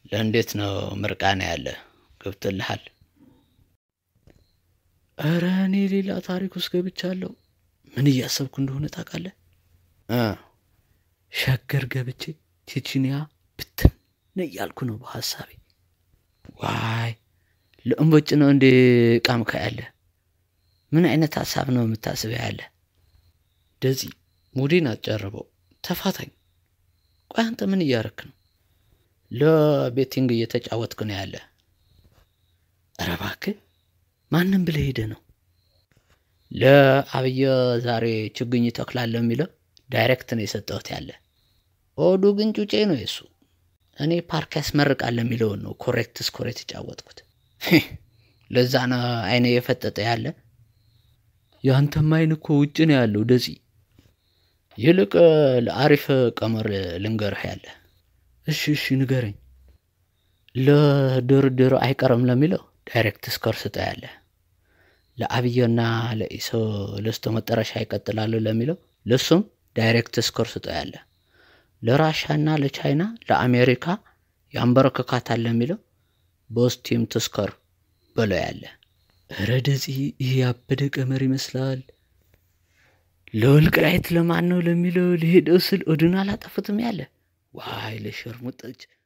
ለእንዴት ነው ምርቃና ያለ ገብቶልሃል? ኧረ እኔ ሌላ ታሪክ ውስጥ ገብቻለሁ። ምን እያሰብኩ እንደሆነ ታውቃለህ? እ ሸገር ገብቼ ቼችንያ ብትን እያልኩ ነው በሀሳቤ። ዋይ ለእምቦጭ ነው እንዴ ቃምካ ያለ? ምን አይነት ሀሳብ ነው የምታስበው ያለ? ደዚ ሙዴን አትጨርበው፣ ተፋታኝ። ቆይ አንተ ምን እያረክ ነው? ለቤቲንግ እየተጫወትክ ነው ያለ? ኧረ እባክህ ማንም ብለህ ሄደ ነው? ለአብየ ዛሬ ችግኝ ተክላለሁ የሚለው ዳይሬክት ነው የሰጠሁት ያለ። ኦዱ ግን ጩጬ ነው የሱ። እኔ ፓርክ ያስመርቃል የሚለውን ነው ኮሬክት ስኮር የተጫወትኩት። ለዛ ነው አይነ የፈጠጠ ያለ። የአንተም አይን እኮ ውጭ ነው ያለው ደዚ። ይልቅ ለአሪፍ ቀመር ልንገርህ ያለ። እሺ እሺ ንገረኝ። ለድርድር አይቀርም ለሚለው ዳይሬክት ስኮር ስጠ ያለ። ለአብየና ለኢሶ ለስቶ መጨረሻ ይቀጥላሉ ለሚለው ለሱም ዳይሬክት ስኮር ስጠ ያለ። ለራሻና ለቻይና ለአሜሪካ ያንበረክካታል ለሚለው በስቲም ትስከር በለው ያለ። ኧረ ደዚ ይህ ያበደ ቀመር ይመስላል። ለወልቃይት ለማን ነው ለሚለው ሊሄደው ስል ኦድን አላጠፉትም ያለ። ዋይ ለሸርሙጠች